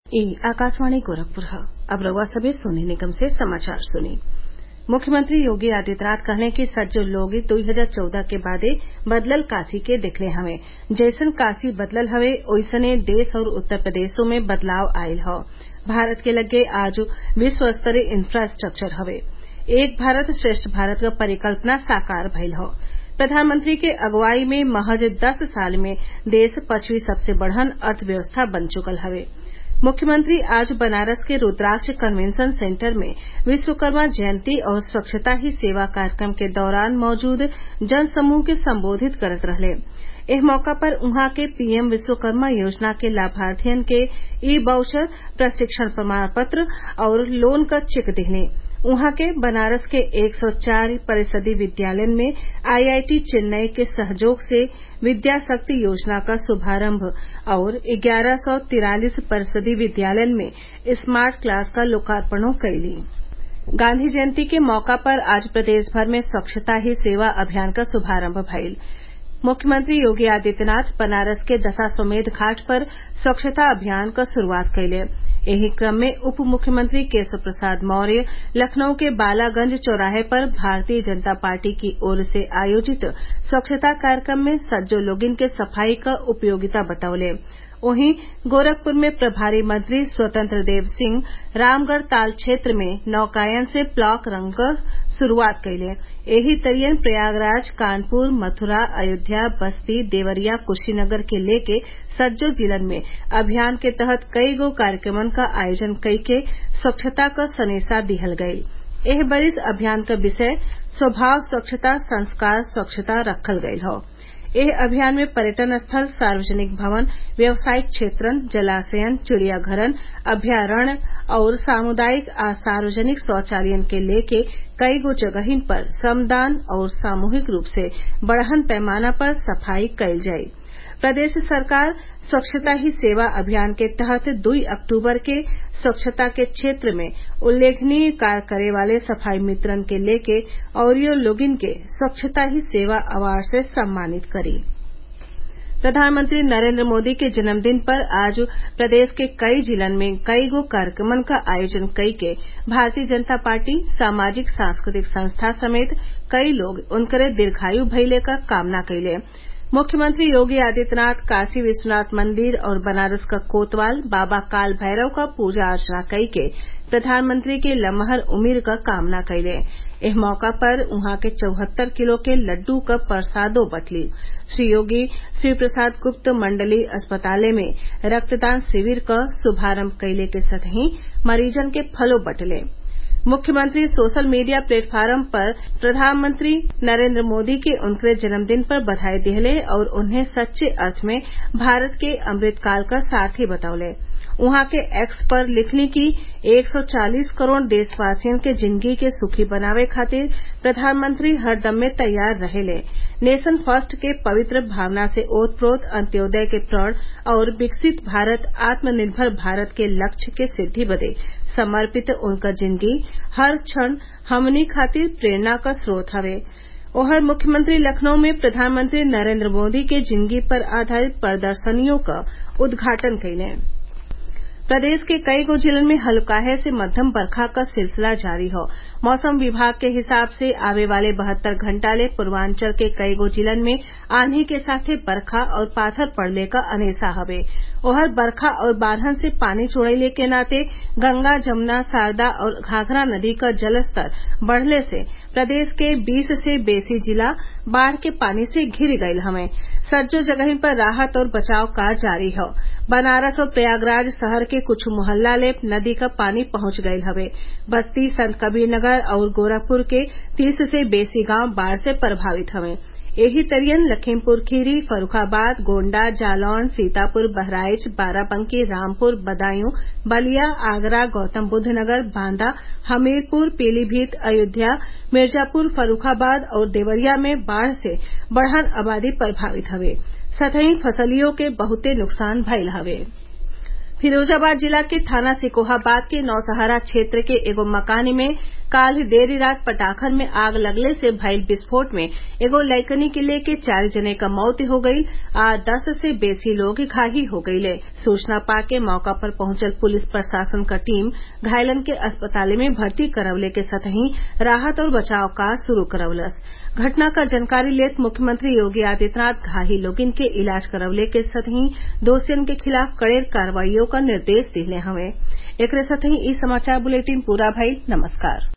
ई आकाशवाणी गोरखपुर ह अब रउआ सभे सोनी निगम से समाचार सुनी मुख्यमंत्री योगी आदित्यनाथ कहले कि सज्जो लोग दुई हजार चौदह के बादे बदलल काशी के देखले हवे जइसन काशी बदलल हवे ओइसने देश और उत्तर प्रदेशो में बदलाव आइल हौ भारत के लग्गे आज विश्व स्तरीय इंफ्रास्ट्रक्चर हवे एक भारत श्रेष्ठ भारत क परिकल्पना साकार भइल हौ प्रधानमंत्री के अगुवाई में महज दस साल में देश पचवीं सबसे बड़हन अर्थव्यवस्था बन चुकल हवे मुख्यमंत्री आज बनारस के रूद्राक्ष कन्वेंशन सेंटर में विश्वकर्मा जयंती और स्वच्छता ही सेवा कार्यक्रम के दौरान मौजूद जनसमूह के संबोधित करत रहले एह मौका पर उहाँ के पीएम विश्वकर्मा योजना के लाभार्थियन के ई वाउचर प्रशिक्षण प्रमाण पत्र और लोन क चेक दिहले उहाँ के बनारस के एक सौ चार परिषदीय विद्यालयन में आईआईटी चेन्नई के सहयोग से विद्या शक्ति योजना क शुभारम्भ और ग्यारह सौ तिरालिस परिषदीय विद्यालयन में स्मार्ट क्लास क लोकार्पणो कइली गांधी जयंती के मौका पर आज प्रदेश भर में स्वच्छता ही सेवा अभियान क शुभारम्भ भइल मुख्यमंत्री योगी आदित्यनाथ बनारस के दशाश्वमेध घाट पर स्वच्छता अभियान क शुरूआत कइले एही क्रम में उप मुख्यमंत्री केशव प्रसाद मौर्य लखनऊ के बालागंज चौराहे पर भारतीय जनता पार्टी की ओर से आयोजित स्वच्छता कार्यक्रम में सज्जो लोगिन के सफाई क उपयोगिता बतौले वहीं गोरखपुर में प्रभारी मंत्री स्वतंत्र देव सिंह रामगढ़ ताल क्षेत्र में नौकायन से प्लॉक रंग क शुरूआत कइले एही तरियन प्रयागराज कानपुर मथुरा अयोध्या बस्ती देवरिया कुशीनगर के लेके सज्जो जिलन में अभियान के तहत कईगो कार्यक्रमन क आयोजन कइके स्वच्छता क सनेसा दिहल गइल एह बरिस अभियान क विषय स्वभाव स्वच्छता संस्कार स्वच्छता रखल गइल हौ एह अभियान में पर्यटन स्थल सार्वजनिक भवन व्यावसायिक क्षेत्रन जलाशयन चिड़ियाघरन अभयारण्य और सामुदायिक आ सार्वजनिक शौचालयन के लेके कईगो जगहिन पर श्रमदान और सामूहिक रूप से बड़हन पैमाना पर सफाई कइल जाई प्रदेश सरकार स्वच्छता ही सेवा अभियान के तहत दुई अक्टूबर के स्वच्छता के क्षेत्र में उल्लेखनीय कार्य करे वाले सफाई मित्रन के लेके अउरियो लोगिन के स्वच्छता ही सेवा अवार्ड से सम्मानित करी प्रधानमंत्री नरेंद्र मोदी के जन्मदिन पर आज प्रदेश के कई जिलन में कईगो कार्यक्रमन क आयोजन कइके भारतीय जनता पार्टी सामाजिक सांस्कृतिक संस्था समेत कई लोग उनकरे दीर्घायु भइले क कामना कइले मुख्यमंत्री योगी आदित्यनाथ काशी विश्वनाथ मंदिर और बनारस क कोतवाल बाबा काल भैरव क पूजा अर्चना कइके प्रधानमंत्री के लमहर उमिर क कामना कइले एह मौका पर उहाँ के चौहत्तर किलो के लड्डू क प्रसादो बटली श्री योगी श्री प्रसाद गुप्त मंडली अस्पताले में रक्तदान शिविर क शुभारम्भ कइले के संगहि मरीजन के फलो बटले मुख्यमंत्री सोशल मीडिया प्लेटफार्म पर प्रधानमंत्री नरेंद्र मोदी के उनके जन्मदिन पर बधाई दिहले और उन्हें सच्चे अर्थ में भारत के अमृतकाल क सारथी बतौले उहाँ के एक्स पर लिखली कि 140 करोड़ देशवासियन के जिंदगी के सुखी बनावे खातिर प्रधानमंत्री हरदम में तैयार रहेले नेशन फर्स्ट के पवित्र भावना से ओतप्रोत अंत्योदय के प्रण और विकसित भारत आत्मनिर्भर भारत के लक्ष्य के सिद्धि बदे समर्पित उनकर जिंदगी हर क्षण हमनी खातिर प्रेरणा क स्रोत हवे ओहर मुख्यमंत्री लखनऊ में प्रधानमंत्री नरेंद्र मोदी के जिंदगी पर आधारित प्रदर्शनियों क उद्घाटन कइले प्रदेश के कईगो जिलन में हल्काहे से मध्यम बरखा क सिलसिला जारी हौ मौसम विभाग के हिसाब से आवे वाले बहत्तर घंटा ले पूर्वांचल के कईगो जिलन में आंधी के साथे बरखा और पाथर पड़ले क अनेसा हवे ओहर बरखा और बाढ़न से पानी छोड़ले के नाते गंगा जमुना शारदा और घाघरा नदी क जलस्तर बढ़ले से प्रदेश के बीस से बेसी जिला बाढ़ के पानी से घिर गयल हवे सज्जो जगहिन पर राहत और बचाव कार्य जारी हौ बनारस और प्रयागराज शहर के कुछ मोहल्ला ले नदी क पानी पहुंच गयल हवे बस्ती संत कबीरनगर और गोरखपुर के तीस से बेसी गांव बाढ़ से प्रभावित हवे एही तरियन लखीमपुर खीरी फर्रूखाबाद गोण्डा जालौन सीतापुर बहराइच बाराबंकी रामपुर बदायूं बलिया आगरा गौतमबुद्धनगर बांदा हमीरपुर पीलीभीत अयोध्या मिर्जापुर फर्रूखाबाद और देवरिया में बाढ़ से बढ़न आबादी प्रभावित हवे सतही फसलियों के बहुते नुकसान भइल हवे फिरोजाबाद जिला के थाना सिकोहाबाद के नौसहारा क्षेत्र के एगो मकानी में काल देर रात पटाखन में आग लगले से भइल विस्फोट में एगो लइकनी के लेके चार जने क मौत हो गईल आ दस से बेसी लोग घायल हो गईले सूचना पाके मौका पर पहुंचल पुलिस प्रशासन क टीम घायलन के अस्पताल में भर्ती करवले के संतही राहत और बचाव कार्य शुरू करवलस घटना क जानकारी लेत मुख्यमंत्री योगी आदित्यनाथ घायल लोगन के इलाज करवले के संतही दोषियन के खिलाफ कड़े कार्रवाईओ क निर्देश दिले हवे एकरे साथही इ समाचार बुलेटिन पूरा भइल नमस्कार